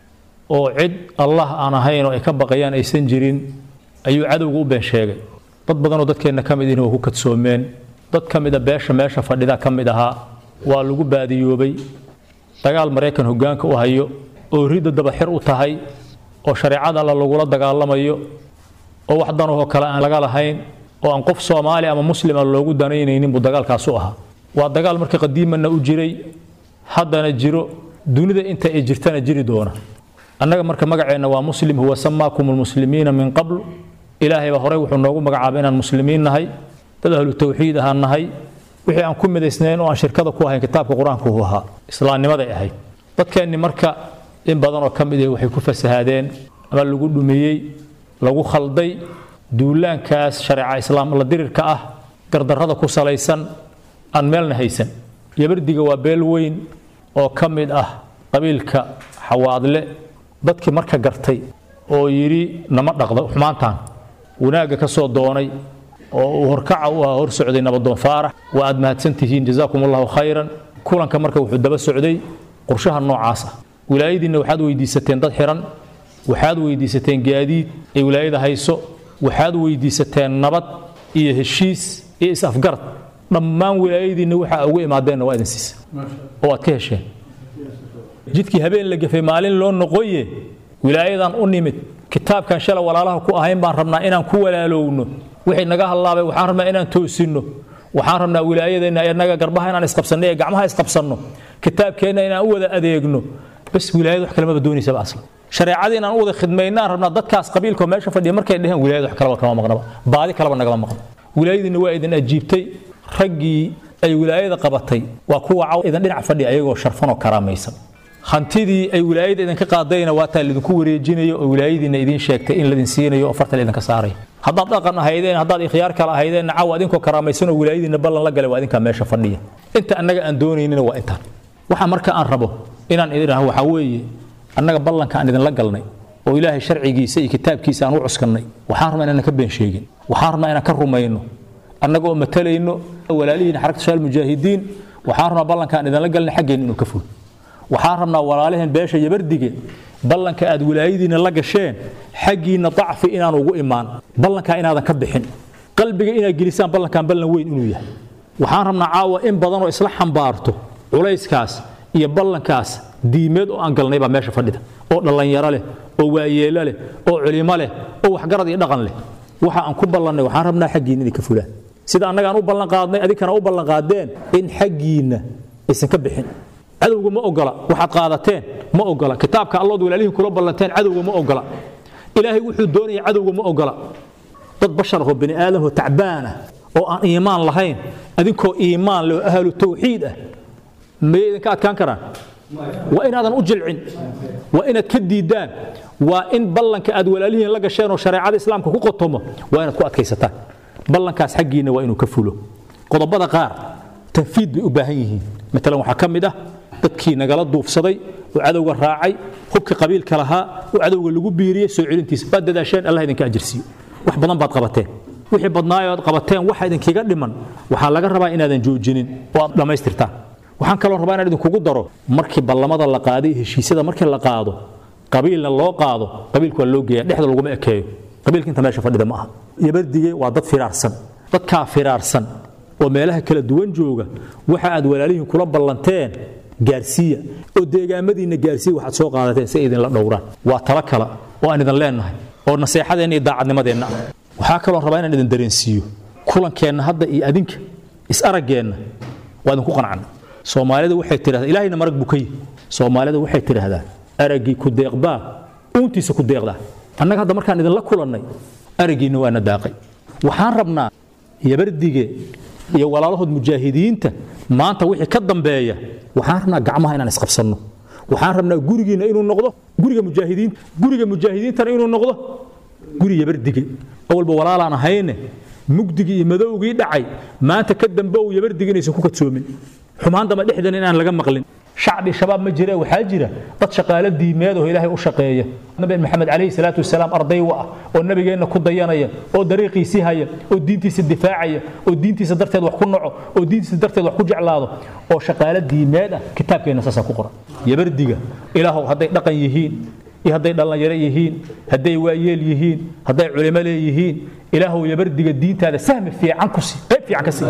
Speaker 10: oo cid allah aan ahayn oo ay ka baqayaan aysan jirin ayuu cadowga u been sheegay dad badanoo dadkeenna ka mid ihin waa ku kadsoomeen dad ka mida beesha meesha fadhida ka mid ahaa waa lagu baadiyoobay dagaal maraykan hoggaanka u hayo oo ridda dabaxir u tahay oo shareecada alla lagula dagaalamayo oo wax danahoo kale aan laga lahayn oo aan qof soomaali ama muslima loogu danaynaynin buu dagaalkaas u ahaa waa dagaal marka qadiimanna u jiray haddana jiro dunida inta ay jirtana jiri doona annaga marka magaceenna waa muslim huwa samaakum lmuslimiina min qabl ilaahay baa horey wuxuu noogu magacaabay inaan muslimiin nahay dad ahlu tawxiid ahaan nahay wixii aan ku midaysnayn oo aan shirkada ku ahayn kitaabka qur-aanka uu ahaa islaamnimaday ahayd dadkeenni marka in badan oo ka mid ah waxay ku fasahaadeen ama lagu dhumiyey lagu khalday duulaankaas shareeca islaam la dirirka ah gardarrada ku salaysan aan meelna haysan yabardiga waa beel weyn oo ka mid ah qabiilka xawaadle dadkii marka gartay oo yidhi nama dhaqda xumaantaan wanaagga ka soo doonay oo uu horkaca u ahaa hor socday nabadoon faarax waa aad mahadsan tihiin jazaakum allahu khayran kulanka marka wuxuu daba socday qorshaha noocaas ah wilaayadiinna waxaad weydiisateen dad xiran waxaad weydiisateen gaadiid ay wilaayada hayso waxaad weydiisateen nabad iyo heshiis iyo is-afgarad dhammaan wilaayadiinna waxaa ugu imaadeenna waa idin siisa oo aad ka hesheen jidkii habeen la gafay maalin loo noqoye wilaayadan u nimid kitaabkan shala walaalaha ku ahayn baan rabnaa inaan ku walaalowno wixii naga hallaabay waxaan rabnaa inaan toosinno waxaan rabnaa wilaayadeenna inaga garbaha inaan isqabsanno ee gacmaha isqabsanno kitaabkeenna inaan u wada adeegno bas wilaayad wax kalemaba doonaysaba aslan shareecadii inaan u wada khidmaynaan rabnaa dadkaas qabiilkoo meesha fadhiya markay dheheen wilaayad wax kaleba kama maqnaba baadi kaleba nagama maqno wilaayadiinna waa idin ajiibtay raggii ay wilaayada qabatay waa kuwa caw idin dhinac fadhiya ayagoo sharfan oo karaamaysan hantidii ay wilaayada idinka qaadayna waa taa lidinku wareejinayo oo wilaayadiina idiin sheegtay in ladin siinayo oo farta idinka saaray haddaad dhaqan ahaydeen haddaad ikhyaar kale ahaydeen caw adinkoo karaamaysan oo wilaayadiina ballan la galay waa idinkaa meesha fadhiya inta annaga aan doonaynina waa intaan waxa marka aan rabo inaan idin idhaho waxaa weeye annaga ballanka aan idinla galnay oo ilaahay sharcigiisa iyo kitaabkiisa aan u cuskannay waxaan rabnaa inaan ka been sheegin waxaan rabnaa inaan ka rumayno annaga oo matalayno walaalihiina xarakta shaal mujaahidiin waxaan rabnaa ballanka aan idinla galnay xaggeenna inuu ka ful waxaan rabnaa walaalaheen beesha yabardige ballanka aad wilaayadiina la gasheen xaggiinna dacfi inaan ugu imaan ballankaa inaadan ka bixin qalbiga inaad gelisaan ballankan ballan weyn inuu yahay waxaan rabnaa caawa in badan oo isla xambaarto culayskaas iyo ballankaas diimeed oo aan galnay baa meesha fadhida oo dhallinyaro leh oo waayeelo leh oo culimo leh oo waxgarad iyo dhaqan leh waxa aan ku ballannay waxaan rabnaa xaggiinna inay ka fulaan sida annagaan u ballan qaadnay adinkana u ballan qaadeen in xaggiinna aysan ka bixin cadowga ma ogola waxaad qaadateen ma ogola kitaabka allood walaalihiin kula ballanteen cadowga ma ogola ilaahay wuxuu doonaya cadowga ma ogola dad bashar oo bini aadam oo tacbaan ah oo aan iimaan lahayn adinkoo iimaan leh oo ahlu tawxiid ah mayay idinka adkaan karaan waa inaadan u jilcin waa inaad ka diidaan waa in ballanka aad walaalihiin la gasheen oo shareecada islaamka ku qotomo waa inaad ku adkaysataan ballankaas xaggiinna waa inuu ka fulo qodobada qaar tanfiid bay u baahan yihiin maalan waxaa ka mid ah dadkii nagala duufsaday oo cadowga raacay hubka qabiilka lahaa oo cadowga lagu biiriyey soo celintiisa waad dadaasheen allah idinka ajirsiiyo wax badan baad qabateen wixii badnaayo aad qabateen waxa idinkiga dhiman waxaa laga rabaa inaadan joojinin oo aad dhammaystirtaan waxaan kaloo rabaa inaan idinkugu daro markii ballamada la qaaday heshiisyada markii la qaado qabiilna loo qaado qabiilku waa loo geeya dhexda laguma ekeeyo qabiilka inta meesha fadhida ma aha yabardige waa dad firaarsan dadkaa firaarsan oo meelaha kala duwan jooga waxa aad walaalihiin kula ballanteen gaarsiiya oo deegaamadiinna gaarsiiya waxaad soo qaadateen si ay idinla dhowraan waa talo kale oo aan idin leennahay oo naseexadeenna iyo daacadnimadeenna ah waxaa kaloo rabaa inaan idin dareensiiyo kulankeenna hadda iyo adinka is-araggeenna waa idinku qancana soomaalida waxay tidhahdaa ilaahayna marag buu ka yihi soomaalida waxay tidhaahdaa araggii ku deeqbaa uuntiisa ku deeqdaa annaga hadda markaan idinla kulannay araggiinna waana daaqay waxaan rabnaa yabardige iyo walaalahood mujaahidiinta maanta wixii ka dambeeya waxaan rabnaa gacmaha inaan isqabsanno waxaan rabnaa gurigiinna inuu noqdo guriga mujaahidiinta guriga mujaahidiintana inuu noqdo guri yabardige awalba walaalaan ahayne mugdigii iyo madowgii dhacay maanta ka dambe uu yabardige inaysan ku kadsoomin xumaan dama dhexdan inaan laga maqlin shacbi shabaab ma jire waxaa jira dad shaqaale diimeed oo ilaahay u shaqeeya nabi maxamed calayhi salaatu wasalaam arday wa ah oo nabigeenna ku dayanaya oo dariiqiisii haya oo diintiisa difaacaya oo diintiisa darteed wax ku naco oo diintiisa darteed wax ku jeclaado oo shaqaale diimeed ah kitaabkeenna saasaa ku qoran yabardiga ilaahow hadday dhaqan yihiin iyo hadday dhallinyaro yihiin hadday waayeel yihiin hadday culimo leeyihiin ilaahow yabardiga diintaada sahmi fiican ku sii qayb fiican ka sii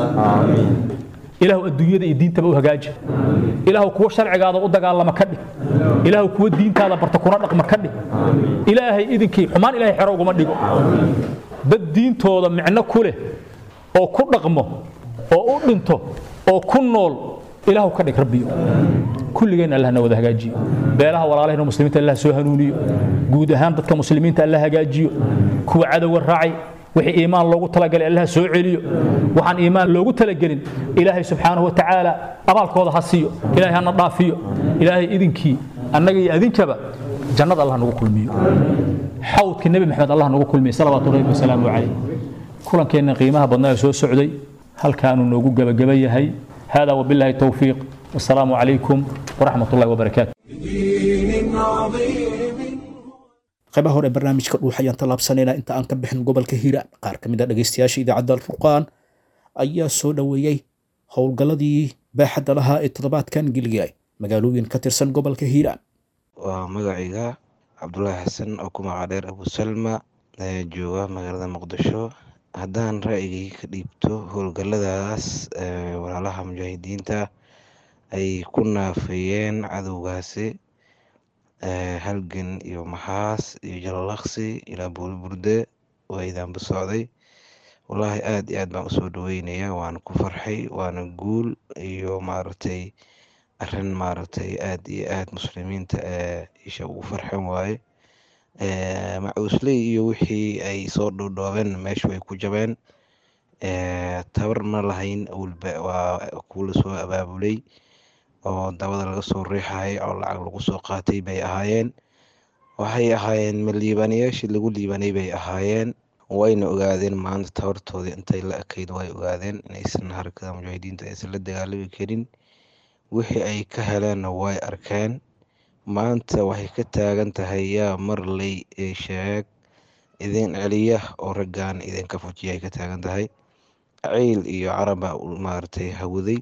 Speaker 10: ilaahu adduunyada iyo diintaba u hagaaji ilaahu kuwa sharcigaada u dagaalama ka dhig ilaahu kuwa diintaada barta kuna dhaqma ka dhig ilaahay idinkii xumaan ilaahay xero uguma dhigo dad diintooda micno ku leh oo ku dhaqmo oo u dhinto oo ku nool ilaahu ka dhig rabbiyo kulligeenna allah na wada hagaajiyo beelaha walaalahayna muslimiinta allah soo hanuuniyo guud ahaan dadka muslimiinta allah hagaajiyo kuwa cadowga raacay wixii iimaan loogu talagalay allah soo celiyo waxaan iimaan loogu talagelin ilaahay subxaanahu wa tacaala abaalkooda ha siiyo ilaahay hana dhaafiyo ilaahay idinkii annaga iyo adinkaba jannada allah nagu kulmiyo xawdkii nebi maxamed allah nagu kulmiyo salawaatu rabbi wasalaamu calayh kulankeenna qiimaha badnaa ee soo socday halkaanuu noogu gebageba yahay hada wabillahi towfiiq wasalaamu calaykum waraxmat ullahi wabarakaatu
Speaker 1: بدين عظيم
Speaker 2: qaybaha hore ee barnaamijka dhuux ayaan tallaabsanaynaa inta aan ka bixin gobolka hiiraan qaar ka mid a dhegaystayaasha idaacadda alfurqaan ayaa soo dhoweeyey howlgalladii baaxadda lahaa ee toddobaadkan geliyay magaalooyin ka tirsan gobolka hiiraan
Speaker 11: waa magacayga cabdulaahi xasan oo ku magacdheer abusalma ee jooga magaalada muqdisho haddaan ra'yigay ka dhiibto howlgalladaas ee walaalaha mujaahidiinta ay ku naafeeyeen cadowgaasi ee halgan iyo maxaas iyo jalalaqsi ilaa buuliburde waa idaanba socday wallaahi aad iyo aad baan usoo dhaweynayaa waana ku farxay waana guul iyo maaragtay arrin maaragtay aad iyo aad muslimiinta ee isha ugu farxan waaye ee macuusley iyo wixii ay soo dhowdhoobeen meesha way ku jabeen ee tabar ma lahayn awalba waa kuwa lasoo abaabulay oo dabada laga soo riixayay oo lacag lagu soo qaatay bay ahaayeen waxay ahaayeen ma liibaanayaashii lagu liibanay bay ahaayeen wayna ogaadeen maanta tabartoodii intay la ekayd way ogaadeen inaysan harakada mujaahidiinta aysan la dagaalami karin wixii ay ka heleenna way arkeen maanta waxay ka taagan tahay yaa marley ee sheeg idin celiya oo raggan idinka fujiya ay ka taagan tahay ciil iyo caraba maaragtay hawaday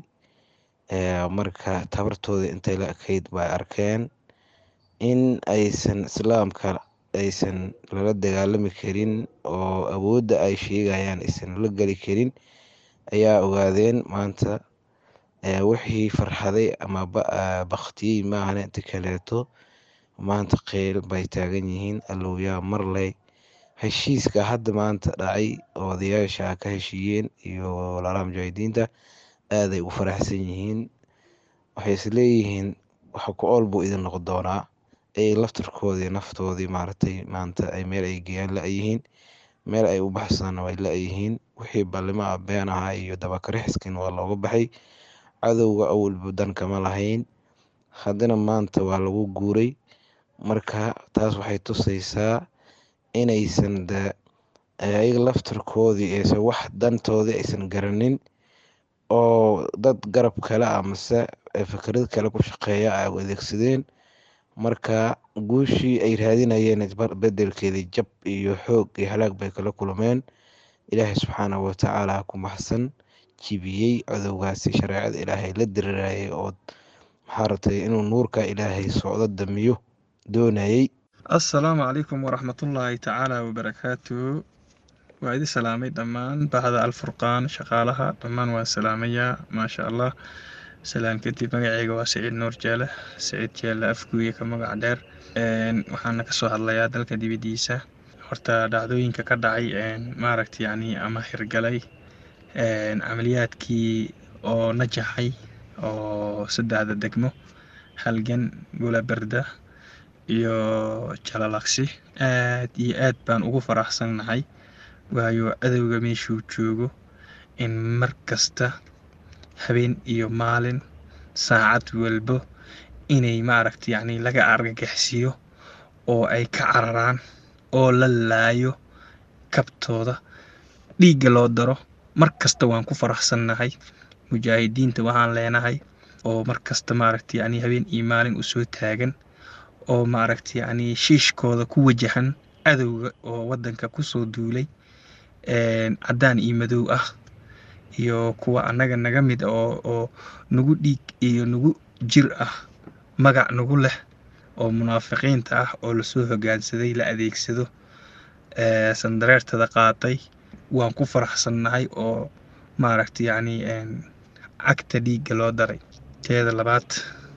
Speaker 11: marka tabartooda intay la ekayd bay arkeen in aysan islaamka aysan lala dagaalami karin oo awoodda ay sheegayaan aysan la geli karin ayaa ogaadeen maanta wixii farxaday ama baktiyey maahan inta kaleeto maanta qeyl bay taagan yihiin allowyaa marley heshiiska hadda maanta dhacay oo odayaasha ka heshiiyeen iyo walaalaha mujaahidiinta aaday u faraxsan yihiin waxay isleeyihiin waxa ku ool buu idin noqon doonaa ay laftarkoodii naftoodii maaragtay maanta ay meel ay geeyaan la-yihiin meel ay u baxsadaan way la-yihiin wixii ballimo ah been ahaa iyo dabakarixiskin waa looga baxay cadowga awalba dan kama lahayn haddana maanta waa lagu guuray marka taas waxay tusaysaa inaysan de ayaga laftarkoodii aysan wax dantoodii aysan garanin oo dad garab kale ah mase fikrad kale ku shaqeeya ay u adeegsadeen marka guushii ay raadinayeen bedelkeedii jab iyo xoog iyo halaag bay kala kulmeen ilaahay subxaanahu watacaala ku maxsan jibiyey cadowgaasi shareecada ilaahay la dirirayay oo maxaa ratay inuu nuurka ilaahay socdo damiyo doonayay
Speaker 12: assalaamu calaykum waraxmatullaahi tacaala wabarakaatu waa idi salaamay dhammaan bahda alfurqaan shaqaalaha dhammaan waan salaamayaa maasha allah salaan kadib magaceyga waa saciid nuur jeele saciid jeele afguuye ka magac dheer waxaana kasoo hadlayaa dalka dibadiisa horta dhacdooyinka ka dhacay maaragta yacni ama hirgalay camaliyaadkii oo najaxay oo saddexda degmo halgan gulaberda iyo jalalaqsi aad iyo aad baan ugu faraxsannahay waayo cadowga meeshuu joogo in mar kasta habeen iyo maalin saacad walbo inay maaragta yacni laga argagaxsiiyo oo ay ka cararaan oo la laayo kabtooda dhiigga loo daro mar kasta waan ku faraxsannahay mujaahidiinta waxaan leenahay oo mar kasta maaragta yacni habeen iyo maalin usoo taagan oo maaragta yacni shiishkooda ku wajahan cadowga oo waddanka kusoo duulay caddaan iyo madow ah iyo kuwa annaga naga mid oo oo nagu dhiig iyo nagu jir ah magac nagu leh oo munaafiqiinta ah oo lasoo hoggaansaday la adeegsado sandareertada qaatay waan ku faraxsannahay oo maaragta yacni cagta dhiigga loo daray teeda labaad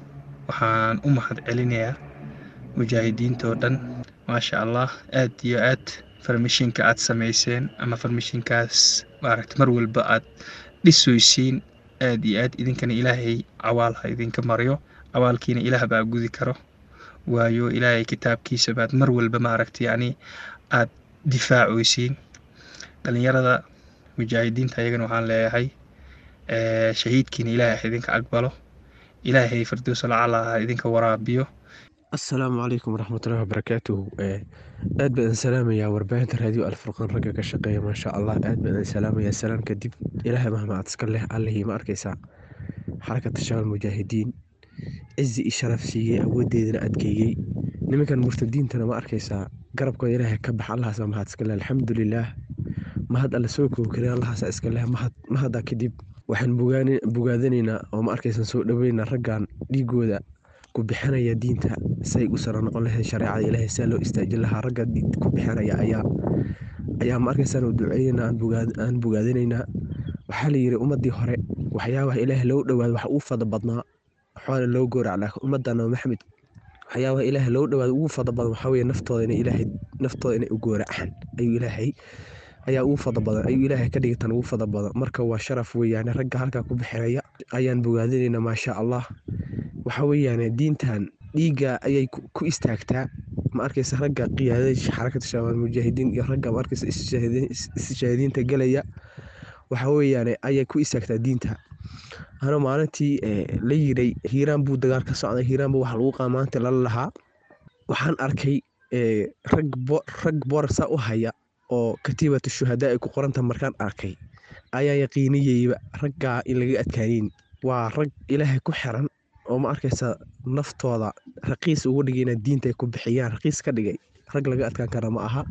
Speaker 12: waxaan u mahad celinayaa mujaahidiinta oo dhan maasha allah aad iyo aad farmishinka aad samayseen ama farmishinkaas maaragta mar walba aad dhisoysiin aad iyo aad idinkana ilaahay cawaal ha idinka maryo cawaalkiina ilaah baa gudi karo waayo ilaahay kitaabkiisa baad mar walba maaragta yacni aad difaacoysiin dhalinyarada mujaahidiinta ayagana waxaan leeyahay shahiidkiina ilaahay ha idinka aqbalo ilaahay firdowsa lacala ha idinka waraabiyo
Speaker 13: assalaamu calaykum waraxmatullahi wabarakaatuhu aad baan salaamayaa warbaahinta raadiyo alfurqaan ragga ka shaqeeya maasha allah aad baan salaamayaa salaan kadib ilaahay mahmacad iska leh allihii ma arkaysaa xarakata shabaal mujaahidiin cizi i sharaf siiyey awoodeedana adkeeyey nimankan murtadiintana ma arkaysaa garabkooda ilaahay ka bax allahaas mahad iska leh alxamdulilaah mahad alla soo kookare allahaasa iska leh mahadda kadib waxaan bogaadanaynaa oo ma arkaysan soo dhaweynaa raggan dhiigooda ku bixinaya diinta say u sara noqon lahayd shareecada ilaahay saa loo istaajin lahaa ragga ku bixinaya ayaa ayaa ma arkaysaan u duceynaynaa aan bogaadinaynaa waxaa la yidhi ummaddii hore waxyaabaha ilaahay loo dhowaado waxa uu fada badnaa waxaana loo goorac laakiin ummadda nabi maxamed waxyaabaha ilaahay loo dhowaado ugu fada badan waxaa weeye naftooda inay ilaahay naftooda inay u gooracaan ayuu ilaahay ayaa ugu fada badan ayuu ilaahay ka dhigatan ugu fada badan marka waa sharaf weeyaane ragga halkaa ku bixinaya ayaan bogaadinaynaa maasha allah waxa weeyaane diintan dhiigga ayay ku istaagtaa ma arkaysa ragga qiyaadada xarakada shabaal mujaahidiin iyo ragga ma arkaysa istishaahidiinta gelaya waxa weeyaane ayay ku istaagtaa diinta ana maalintii la yiray hiiraan buu dagaal ka socday hiiraan buu waxa lagu qaamaanta lala lahaa waxaan arkay rag rag boorsa u haya oo katiibatu shuhadaa ay ku qoranta markaan arkay ayaa yaqiiniyeyba raggaa in laga adkaaneyn waa rag ilaahay ku xiran oo ma arkaysa naftooda raqiis ugu dhigay inaa diinta ay ku bixiyaan raqiis ka dhigay rag laga adkaan kara ma aha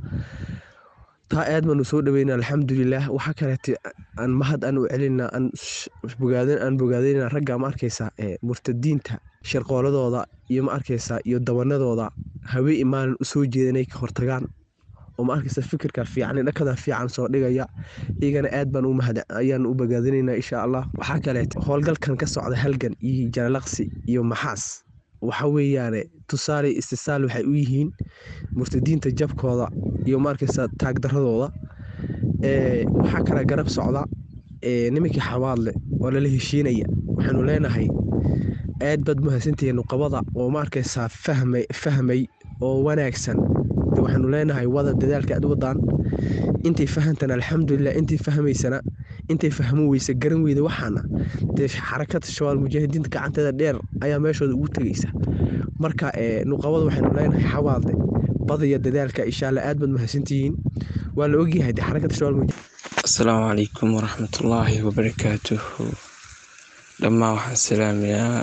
Speaker 13: taa aad baanu soo dhaweyna alxamdulilaah waxaa kaleete aan mahad aan u celinaa aan bogaadin aan bogaadinaa ragga ma arkaysa murtadiinta sharqooladooda iyo ma arkaysa iyo dabanadooda hawee maalin usoo jeeda inay ka hortagaan oo ma arkaysa fikirka fiican dhakada fiican soo dhigaya iyagana aad baan u mahad ayaan u bogaadinaynaa insha allah waxaa kaleete howlgalkan ka socda halgan iyo jalalaqsi iyo maxaas waxa weeyaane tusaale istisaal waxay u yihiin murtadiinta jabkooda iyo ma arkaysa taagdaradooda waxaa kale garab socda nimankii xawaadle oo lala heshiinaya waxaanu leenahay aad baad mahadsantihiin nuqabada oo ma arkaysaa fahmay oo wanaagsan waxaanu leenahay wada dadaalka aad wadaan intay fahantan alxamdulilah intay fahmaysana intay fahmo weysa garan weyda waxaana dee xarakada shabaal mujaahidiinta gacanteeda dheer ayaa meeshooda ugu tegaysa marka nuqabada waxaynu leenahay xawaadle badaya dadaalka insha alla aad baad mahadsantihiin waa la ogyahay de xarakada shabaal
Speaker 14: asalaamu calaykum waraxmatullaahi wabarakaatuhu dhammaan waxaan salaamayaa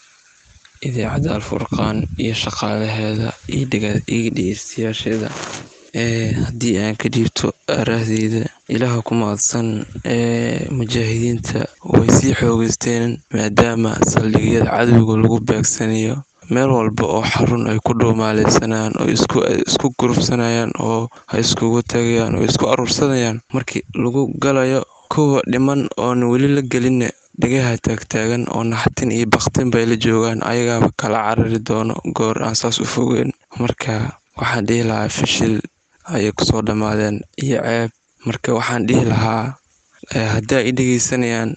Speaker 14: idaacadda alfurqaan iyo shaqaalaheeda iyo dhegeystayaasheeda haddii aan ka dhiibto aaraahdeyda ilaaha ku mahadsan mujaahidiinta way sii xoogeysteen maadaama saldhigyada cadowga lagu beegsanayo meel walba oo xarun ay ku dhuumaaleysanayaan oo isku gurubsanayaan oo ay iskugu tagayaan oo isku aruursanayaan markii lagu galayo kuwa dhiman oon weli la gelinna dhagaha taagtaagan oo naxtin iyo baktin bay la joogaan ayagaaba kala carari doono goor aan saas u fogeyn marka waxaan dhihi lahaa fishil ayay kusoo dhammaadeen iyo ceeb marka waxaan dhihi lahaa haddii ay dhegeysanayaan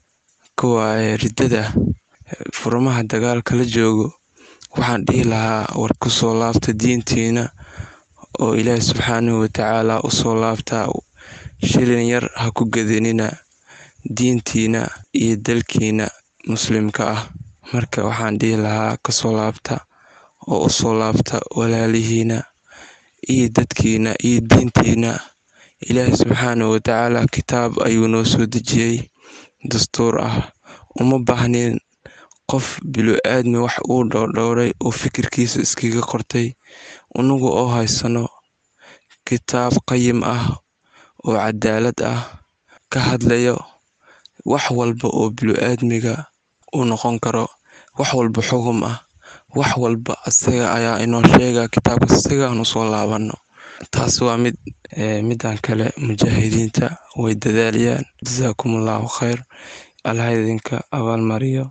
Speaker 14: kuwa riddada furmaha dagaalka la joogo waxaan dhihi lahaa war kusoo laabta diintiina oo ilaahi subxaanahu watacaala usoo laabtaa shilin yar ha ku gedanina diintiina iyo dalkiina muslimka ah marka waxaan dhihi lahaa kasoo laabta oo usoo laabta walaalihiina iyo dadkiina iyo diintiina ilaahi subxaanahu watacaala kitaab ayuu noo soo dejiyey dastuur ah uma baahnin qof bilo-aadmi wax uu dhowrdhowray oo fikirkiisa iskaga qortay unagu oo haysano kitaab qayim ah oo cadaalad ah ka hadlayo wax walba oo bilo-aadmiga u noqon karo wax walba xugum ah wax walba isaga ayaa inoo sheega kitaabka isaga aan usoo laabano taas waa mid midan kale mujaahidiinta way dadaalayaan jasaakum allahu khayr allah idinka abaalmariyo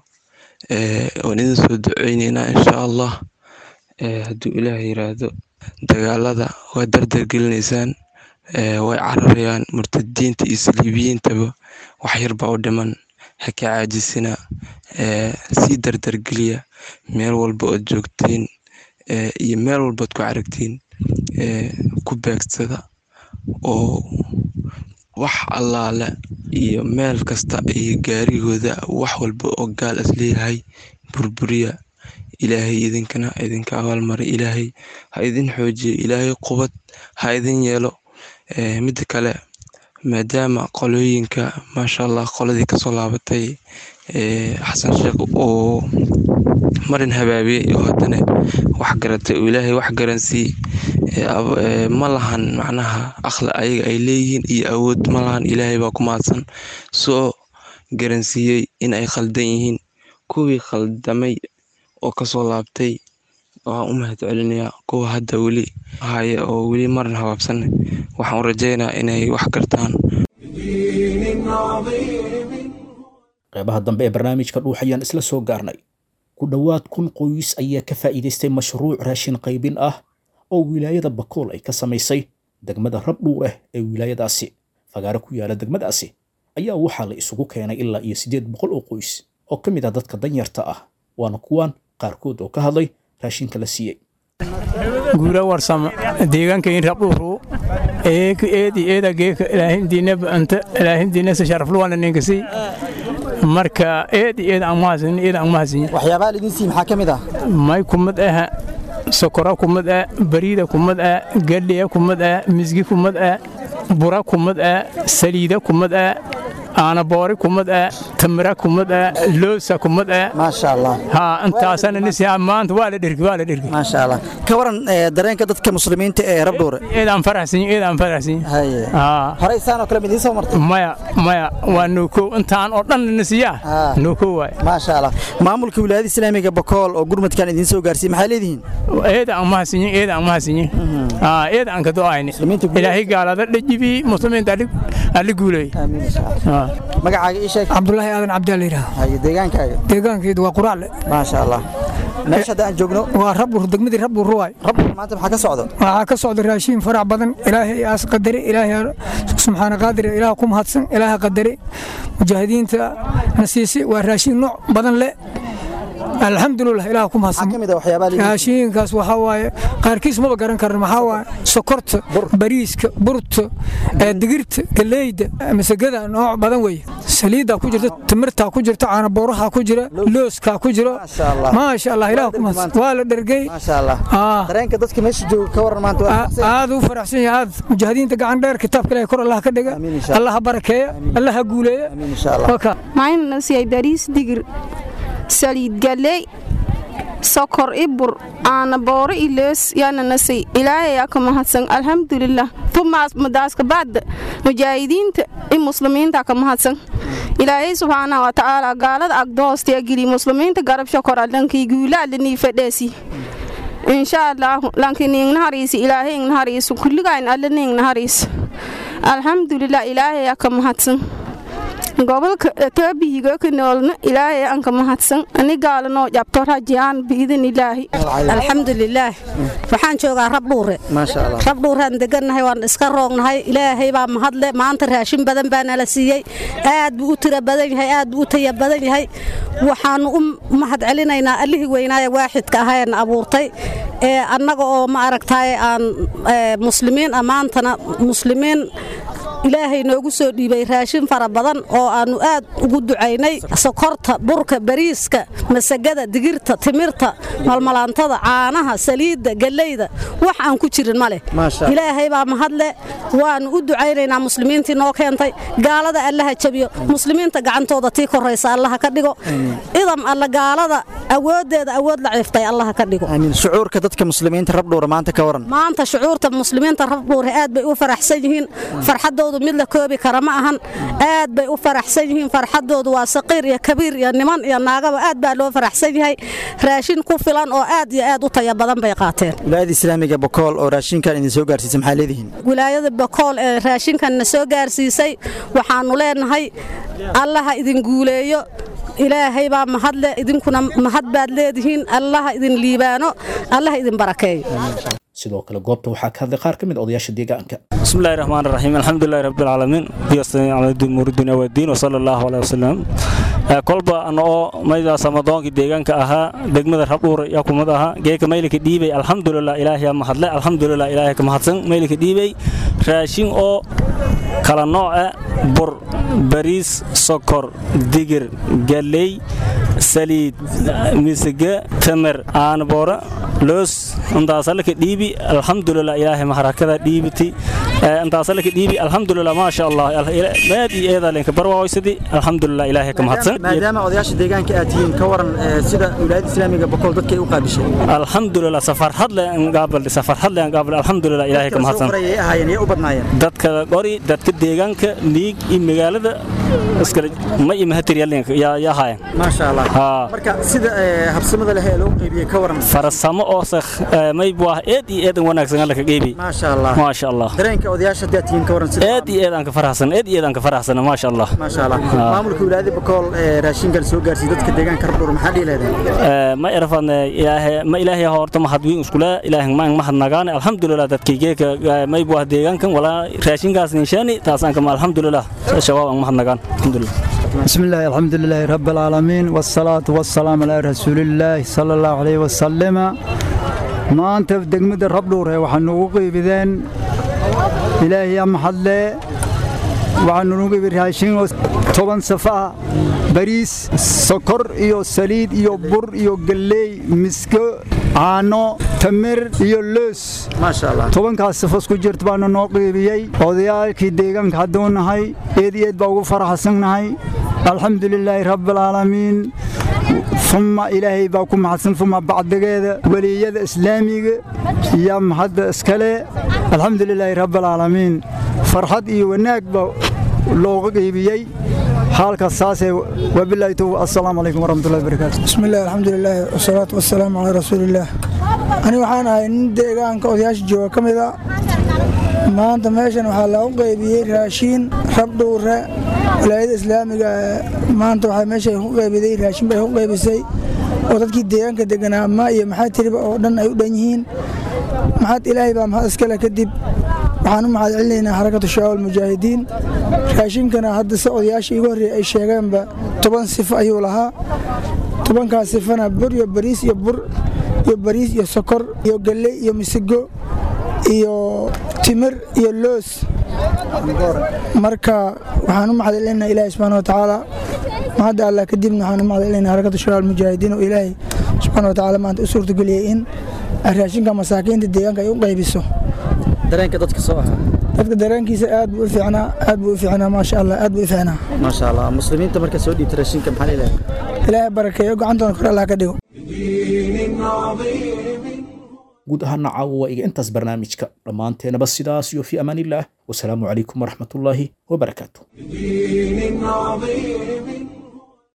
Speaker 14: waan idin soo duceyneynaa insha allah hadduu ilaah yiraahdo dagaalada waa dardargelinaysaan way cararayaan murtadiinta iyo saliibiyiintaba wax yarbaa u dhiman ha ka caajisina sii dardargeliya meel walba ood joogtiin iyo meel walbaod ku caragtiin ku beegsada oo wax allaale iyo meel kasta iyo gaarigooda wax walba oo gaal is leeyahay burburiya ilaahay idinkana idinka abaalmari ilaahay ha idin xoojiyo ilaahay qubad ha idin yeelo midda kale maadaama qolooyinka maasha allah qoladii kasoo laabatay xasan sheekh uu marin habaabiyey oo haddana wax garatay oo ilaahay wax garansii ma lahan macnaha aqli ayaga ay leeyihiin iyo awood ma lahan ilaahay baa ku mahadsan soo garansiiyey in ay khaldan yihiin kuwii khaldamay oo kasoo laabtay waxaan u mahad celinayaa kuwa hadda weli haya oo weli marin habaabsan waxaan u rajeynaa inay wax gartaan
Speaker 2: qeybaha dambe ee barnaamijka dhuux ayaan isla soo gaarnay ku dhowaad kun qoys ayaa ka faa'iidaystay mashruuc raashin qaybin ah oo wilaayada bakool ay ka samaysay degmada rabdhuur ah ee wilaayadaasi fagaaro ku yaala degmadaasi ayaa waxaa la isugu keenay ilaa iyo siddeed boqol oo qoys oo ka mid ah dadka danyarta ah waana kuwaan qaarkood oo ka hadlay raashinka la siiyey
Speaker 15: guura warsama deegaankayn rabdhuuru eeki eedi eeda geeka ilaahindiina anta ilaahindiina se sharafluwana ninkasi marka eedi eeda aan mahasin eeda aan mahasin
Speaker 16: waxyaabaha lidin sii maxaa ka mid ah
Speaker 15: may kumad ah sokora kumad ah bariida kumad ah gadhiya kumad ah misgi kumad ah bura kumad ah saliida kumad ah aanaboori kumad ah tamira kumad ah loosa kumad ah
Speaker 16: maasha allah
Speaker 15: ha intaasana nisi maanta waa la dhirgi waa la dhirgi
Speaker 16: maasha allah ka waran dareenka dadka muslimiinta ee rabdhuure
Speaker 15: eedaan faraxsan eedaan faraxsan
Speaker 16: haye horey saan oo kale mid soo martay
Speaker 15: maya maya waa nuukow intaan oo dhan nisiyaa nuukow waay
Speaker 16: maasha allah maamulka wilaayada islaamiga bakool oo gurmadkan idiin soo gaarsiiyey maxay leedihiin
Speaker 15: eeda aan mahadsanyin eeda aan mahadsanyin eeda aan ka do'ayni ilaahay gaalada dhajibi muslimiinta ali guulay
Speaker 16: magacaaga ii sheeg
Speaker 17: cabdulaahi aadan cabdial yidhaah
Speaker 16: haye deegaankaaga
Speaker 17: deegaankeedu waa quraale
Speaker 16: maasha allah meesha hadda aan joogno
Speaker 17: waa rabur degmadii rabur ruwaay
Speaker 16: rabur maanta maxaa ka socdo
Speaker 17: waxaa ka socda raashiin farac badan ilaahay aas qadare ilaahay subxaana qaadir ilaah ku mahadsan ilaaha qadare mujaahidiinta na siisay waa raashiin nooc badan leh alxamdulilah ilaah ku mahadsan raashiinkaas waxaa waaye qaarkiis maba garan karan maxaa waaye sokorta bariiska burta digirta galeyda masagada nooc badan weeye saliiddaa ku jirta timirtaa ku jirta caanabooraha ku jira looskaa ku jiro maasha allah ilaah ku mahadsan waa la dhergey
Speaker 16: dareenka dadka meesha jooga ka waran maanta
Speaker 17: aad u faraxsan yahay aad mujaahidiinta gacan dheer kitaabka ilaahay kor allah ka dhiga allah ha barakeeya allah ha guuleeya
Speaker 18: maayna nasiyay bariis digir saliid galley sokor ibur aana booro ilees yaana nasay ilaahay aka mahadsan alxamdulilah tumaas madaaska baadda mujaahidiinta i muslimiinta ka mahadsan ilaahay subxaanahu wa tacaala gaalada agdoostiya geli muslimiinta garab shokor allankii guulaalanii fadheesi insha allaahu lankin ingnahariisi ilaahay ingnahariisu kulligayn allani ingnahariis alxamdulilah ilaahay aka mahadsan gobolka taabihiga ka noolna ilaahay aan ka mahadsan ani gaalanoo jabto rajiyaan biidin ilaahi
Speaker 19: alxamdulilaah waxaan joogaa rabdhuure rabdhuuraan degannahay waan iska roognahay ilaahay baa mahadle maanta raashin badan baa nala siiyey aad buu u tira badan yahay aad buu u taya badan yahay waxaannu u mahad celinaynaa allihii weynaaye waaxidka ahaeena abuurtay ee annaga oo ma aragtaay aan muslimiin ammaantana muslimiin ilaahay noogu soo dhiibay raashin fara badan oo aannu aad ugu ducaynay sokorta burka bariiska masagada digirta timirta malmalaantada caanaha saliidda gallayda wax aan ku jirin ma leh ilaahay baa mahadle waannu u ducaynaynaa muslimiintii noo keentay gaalada allaha jabiyo muslimiinta gacantooda tii koraysa allaha ka dhigo idam alla gaalada awooddeeda awood la ciiftay allaha ka dhigo
Speaker 16: shucuurka dadka muslimiinta rabdhuura maanta ka waran
Speaker 19: maanta shucuurta muslimiinta rabdhuura aad bay u faraxsan yihiin farxadooda mid la koobi kara ma ahan aad bay u faraxsan yihiin farxadoodu waa saqiir iyo kabiir iyo niman iyo naagaba aad baa loo faraxsan yahay raashin ku filan oo aad iyo aad u taya badan bay qaateen
Speaker 16: wilaayada islaamiga bokool oo raashinkan idin soo gaarsiisay maxaa leedihiin
Speaker 19: wilaayada bokool ee raashinkan na soo gaarsiisay waxaannu leenahay allaha idin guuleeyo ilaahay baa mahadle idinkuna mahad baad leedihiin allaha idin liibaano allaha idin barakeeyo
Speaker 2: sidoo kale goobta waxaa ka hadlay qaar ka mid odayaasha deegaanka
Speaker 20: بسم الله الرحمن الرحيم الحمد لله رب العالمين بيستني على الدين موردنا والدين وصلى الله عليه وسلم kolba anoo mayda samadoonki deegaanka ahaa degmada rabdhuur yaa kumad ahaa geeka maylika dhiibay alxamdulilah ilaahay mahadle alxamdulilah ilaahay ka mahadsan maylika dhiibay raashin oo kala nooca bur bariis sokor digir galley saliid misige tamer aanboora loos intaasalaka dhiibi alxamdulilah ilaahay maharakada dhiibiti intaasalaka dhiibi alxamdulilah maasha allah maad iyo eedaalenka barwaaqoysadi alxamdulilah ilaahay ka mahadsan
Speaker 16: maadaama odayaasha deegaanka aad tihiin ka waran sida wilaayada islaamiga bokool dadkay u qaabishay
Speaker 20: alxamdulilah safar hadle gaabal safar hadle gaabal alxamdulilah ilaahay ka mahadsan
Speaker 16: ahaayeen yay u badnaayeen
Speaker 20: dadka qori dadka deegaanka miig iyo magaalada iskala ma iyo mahatiryalenka yaa yaa haayeen
Speaker 16: maasha allah marka sida habsamada leh ee loo qaybiyey ka waran
Speaker 20: farsamo oo sakh may buu eed iyo eedan wanaagsan alla ka qeybi
Speaker 16: maasha allah
Speaker 20: maasha allah
Speaker 16: dareenka odayaasha hadda tihiin ka waran sida
Speaker 20: eed iyo eedan ka faraxsan eed iyo eedan ka faraxsan maasha allah
Speaker 16: maasha allah maamulka wilaayada bokool ee raashinkan soo gaarsiiyay dadka deegaanka rabdhuur maxaa dhihi leedahay
Speaker 20: ma irfan ilaahay ma ilaahay horta mahad weyn iskula ilaahay ma mahad nagaan alxamdulilah dadkaygeeka may buu deegaankan walaa raashinkaas ninshaani taasaan kama alxamdulilah shabaab aan mahad nagaan alxamdulilah
Speaker 21: بسم الله الحمد لله رب العالمين والصلاة والسلام على رسول الله صلى الله عليه وسلم ما أنت في دقمة الرب دورة وحنوغو قيبذين إلهي يا محلة وحنوغو برهاشين طبعا صفاء bariis sokor iyo saliid iyo bur iyo galley misko caano tamir iyo loos tobankaas safas ku jirta baanu noo qiibiyey odayaalkii deegaanka hadduu nahay eed iyo eed baa ugu faraxsannahay alxamdu lilaahi rabbialcaalamiin uma ilaahay baa ku mahadsan uma bacdigeeda weliyada islaamiga iyo mahadda iskale alxamdu lilaahi rabbialcaalamiin farxad iyo wanaag baa looga qiibiyey halkaas saasee wabilaahi towfiiq assalaamu calaykum waraxmatullahi wabarakaatu
Speaker 17: bismi illahi alxamdulilaah wasalaatu wasalaamu calaa rasuulillaah ani waxaan ahay nin deegaanka odayaasha jooga ka mid a
Speaker 3: maanta meeshan waxaa lagu qaybiyey raashiin rabdhuure walaayada islaamiga maanta waxaa meesha ku qaybiday raashin bay ku qaybisay oo dadkii deegaanka deganaa ma iyo maxaa tiriba oo dhan ay u dhan yihiin maxad ilaahay baa mahad iskale kadib waxaan u mahad celinaynaa xarakatu shabaab almujaahidiin raashinkana hadda se odayaashii igu horreeyay ay sheegeenba toban sifo ayuu lahaa tobankaas sifana bur iyo bariis iyo bur iyo bariis iyo sokor iyo galley iyo misigo iyo timir iyo loos marka waxaan u mahad celinaynaa ilaahay subxaana watacaala mahadda allah kadibna waxaan u mahad celinaynaa xarakatu shabaab almujaahidiin oo ilaahay subxaana watacaala maanta u suurtageliyey in raashinka masaakiinta deegaanka ay u qaybiso
Speaker 16: dareenka dadka soo ahaa
Speaker 3: dadka dareenkiisa aad buu u fiicnaa aad buu u fiicnaa maasha allah aad buu u fiicnaa
Speaker 16: maasha allah muslimiinta marka soo dhiibta raashinka maxaa leedahay
Speaker 3: ilaahay barakeeyo gacantoona kor allah ka dhigo
Speaker 2: guud ahaana caawa waa iga intaas barnaamijka dhammaanteenaba sidaas iyo fi amaanillaah wasalaamu calaykum waraxmatullaahi wabarakaatu
Speaker 1: دين عظيم